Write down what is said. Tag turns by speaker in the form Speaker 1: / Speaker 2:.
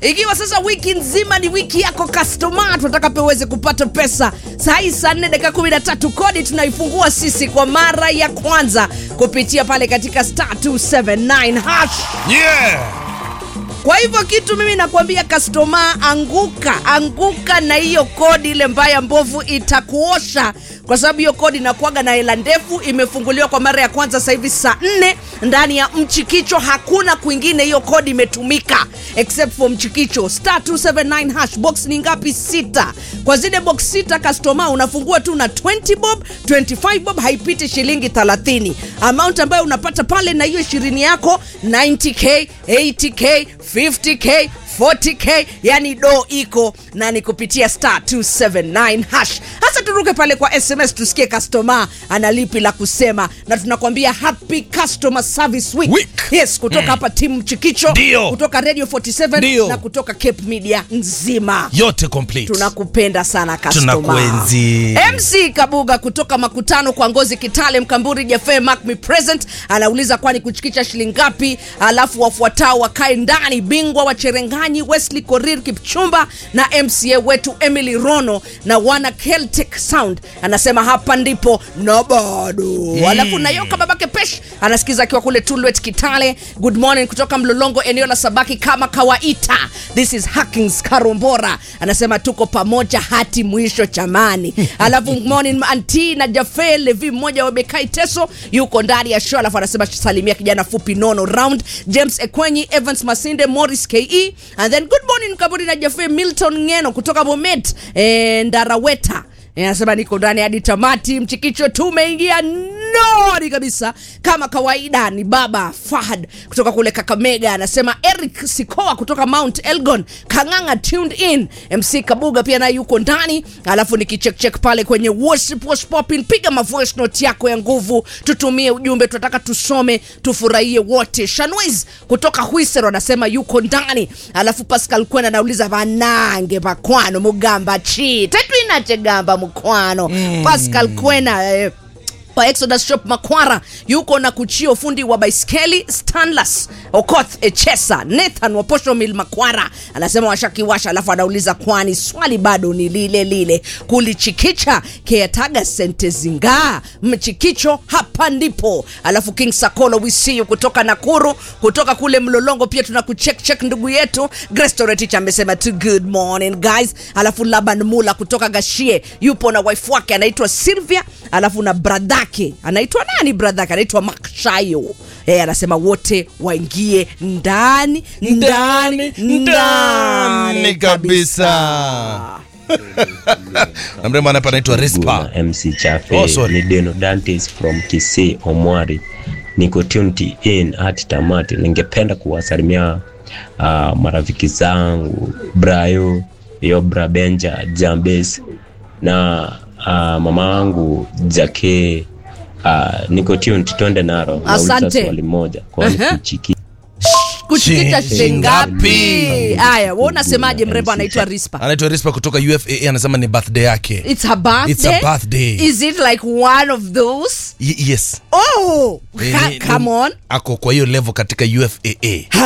Speaker 1: ikiwa sasa wiki nzima ni wiki yako customer, tunataka pia uweze kupata pesa. Saa hii saa 4 dakika 13, kodi tunaifungua sisi kwa mara ya kwanza kupitia pale katika star 279 hash.
Speaker 2: Yeah.
Speaker 1: Kwa hivyo kitu mimi nakwambia customer, anguka anguka na hiyo kodi ile mbaya mbovu itakuosha, kwa sababu hiyo kodi inakuaga na hela ndefu. Imefunguliwa kwa mara ya kwanza sasa hivi saa nne ndani ya Mchikicho, hakuna kwingine hiyo kodi imetumika except for Mchikicho. Star 279 hash. Box ni ngapi? Sita. Kwa zile box sita customer, unafungua tu na 20 bob, 25 bob, haipiti shilingi 30. Amount ambayo unapata pale na hiyo ishirini yako 90k, 80k, 50k 40k yani do iko na ni kupitia star 279 hash hasa turuke pale kwa sms tusikie customer ana lipi la kusema na tunakwambia happy customer service week,
Speaker 2: Week.
Speaker 1: yes kutoka hapa timu chikicho
Speaker 2: Ndio.
Speaker 1: kutoka radio 47
Speaker 2: Ndio.
Speaker 1: na kutoka cape media nzima
Speaker 2: Yote complete.
Speaker 1: tunakupenda sana customer.
Speaker 2: Tunakuenzi.
Speaker 1: MC Kabuga kutoka makutano kwa ngozi Kitale Mkamburi Jefe Mark me present anauliza kwani kuchikicha shilingi ngapi? Alafu wafuatao wakae ndani, bingwa wa Cherenganyi Wesley Korir Kipchumba na MCA wetu Emily Rono na wana Celtic Sound anasema hapa ndipo na bado mm. Alafu Nayoka babake Pesh anasikiza akiwa kule Tulwet Kitale. Good morning kutoka Mlolongo eneo la Sabaki kama kawaida. This is Hackings Karombora anasema tuko pamoja hati mwisho chamani. Alafu morning anti na Jafe Levi mmoja wa Bekai Teso yuko ndani ya show, alafu anasema salimia kijana fupi nono round James Ekwenyi, Evans Masinde, Morris KE and then good morning Kaburi na Jafe Milton Ngeno kutoka Bomet eh, Ndaraweta Eh, anasema niko ndani hadi tamati. Mchikicho tumeingia nori kabisa kama kawaida. Ni baba Fahad kutoka kule Kakamega, anasema Eric Sikoa kutoka Mount Elgon Kang'ang'a tuned in. MC Kabuga pia naye yuko ndani, alafu nikicheck pale kwenye worship was popping, piga ma voice note yako ya nguvu, tutumie ujumbe, tunataka tusome, tufurahie wote. Shanwiz kutoka Huisero anasema yuko ndani, alafu Pascal Kwena anauliza vanange vakwano mugamba chi tetwinachegamba mukwano Pascal Kwena eh, kwa Exodus Shop Makwara yuko na kuchio fundi wa baiskeli Stanlas Okoth Echesa Nathan Waposho Mil Makwara anasema washakiwasha, alafu anauliza kwani swali bado ni lile lile, kulichikicha keataga sente zingaa mchikicho hapa ndipo. Alafu King Sakolo we see you kutoka Nakuru, kutoka kule Mlolongo pia tuna kucheck check ndugu yetu Grace Toretich amesema tu good morning guys. Alafu Laban Mula kutoka Gashie yupo na wife wake anaitwa Sylvia, alafu na bradhake anaitwa nani? Bradhake anaitwa Makshayo. Eh, anasema wote waingie ndani ndani
Speaker 2: ndani kabisa. Na mrembo hapa anaitwa Rispa.
Speaker 3: na MC Chafe
Speaker 2: Oh, sorry.
Speaker 3: ni Deno Dantes from Kisii Omwari, niko tuned in hadi tamati. Ningependa kuwasalimia uh, marafiki zangu Brayo, Yobra, Benja, Jambes na uh, mama wangu Jake. Uh, niko tuned, twende naro. Nauliza
Speaker 1: Asante.
Speaker 3: swali moja, kwani
Speaker 1: Aha.
Speaker 3: kuchiki
Speaker 1: kuchikicha
Speaker 2: Shilingi
Speaker 1: shilingi ngapi?
Speaker 2: ngapi?
Speaker 1: Haya, wewe unasemaje?
Speaker 3: MC
Speaker 1: Mrembo anaitwa Rispa.
Speaker 2: Anaitwa Rispa kutoka UFAA anasema ni birthday yake.
Speaker 1: It's her birthday.
Speaker 2: It's her birthday.
Speaker 1: Is it like one of those?
Speaker 2: Y yes.
Speaker 1: Oh,
Speaker 2: Eh,
Speaker 1: ca-
Speaker 2: ni-
Speaker 1: come on.
Speaker 2: Ako kwa hiyo level katika UFAA.